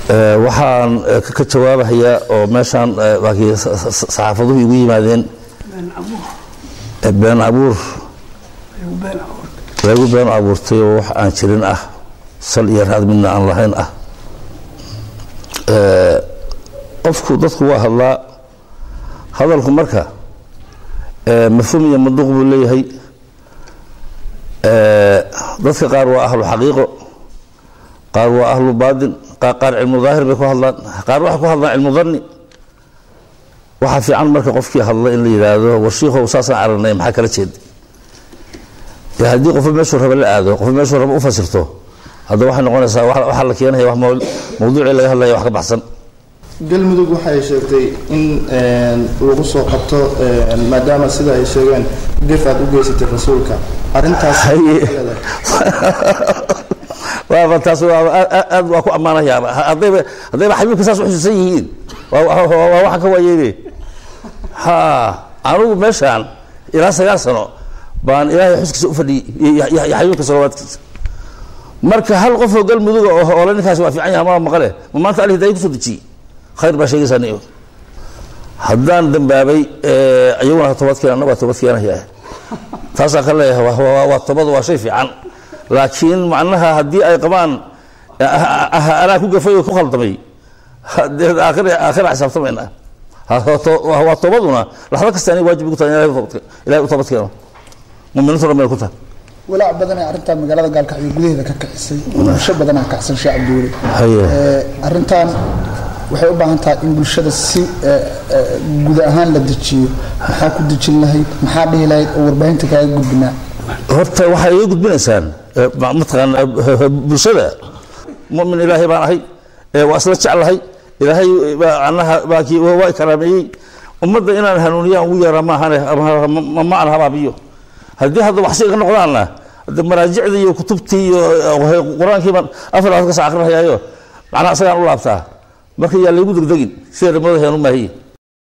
Eh, waxaan eh, ka- ka jawaabahayaa oo meeshaan eh, waakii sa- sa- saxaafaduhu igu yimaadeen eh, been abuur lagu been abuurtay oo wax aan jirin ah sal iyo raad midna aan lahayn ah Eh, qofku dadku waa hadlaa hadalku marka eh, mafhuum iyo manduuq buu leeyahay Eh, dadka qaar waa ahlu xaqiiqo qaar waa ahlu baadin qaar qaar cilmu daahir bay ku hadlaan qaar waxay ku hadlaan cilmu danni waxaa fiican marka qofkii hadla in la yidhaahdo war shiikhow saasaan aragnay maxaa kala jeeda dee haddii qofba meeshuu raba la aado qofba meeshuu raba u fasirto hadda waxay noqonaysaa wax- waxaa la keenaya wax mawl- mawduucii laga hadlaya wax ka baxsan galmudug waxay sheegtay in een, lagu soo qabto een, maadaama sida ay sheegeen gef aad u geysatay rasuulka arrintaas Haye. waaba taas waa aad- aad aad waa ku ammaanayaa haddayba haddayba xabiibka saas u xusuusan yihiin waa waa- waa- waa waxaan ka waayeene ha anigu meeshaan ilaa sagaal sano baan ilaahay xuskiisa u fadhiyey iyo iyo- iyo xabiibka salawaadkiisa marka hal qofoo galmuduga oo ole ninkaasi waa fiican yahay ma maqale ma maanta ali hidaaya kusoo dejiyey khayr baa sheegaysaa niyo haddaan dambaabay eh, iyaguna ha toobadkeen anna waa toobadkeenayaa taasaan ka leeyahay waa- waa waa toobadu waa shay fiican laakiin macnaha haddii ay qabaan ah- ah- anaa ku gafay oo ku khaldamay dee aakhira aakhira xisaabtamayna Ha- ha- to- waa waa toobaduna laxdo kasta anay waajib igu tahay in ilahay u toobadke- ilahay u toobadkeeno muminiintuna meel ku tahay walaac badan ee arrintan magaalada gaalkacyo gudaheeda ka kicisay bulsho badanaa kacsan sheekh cabdiweli Haye. Ee, arrintan waxay u baahan tahay in bulshada si ee, ee, guud ahaan la dejiyo maxaa ku dejin lahayd maxaa dhihi lahayd oo warbaahinta kaaga gudbinaa horta waxay iga gudbinaysaan eh, ma- mataqaan eh, bulshada mumin ilaahay baan ahay eh, waa isla jeclahay ilaahay baa anaha baa kii waa waa i karaameeyey ummadda inaan hanuuniyaan ugu yeera maahane ama- ma ma aan habaabiyo haddii hadda wax si iga noqdaanna hadda maraajicdii iyo kutubtii iyo eh, qur-aankii baan afar labaad ka saa akrinayaayo macnaha isagaan u laabtaa marka yaa laygu degdegin sida rimada heenu maahiye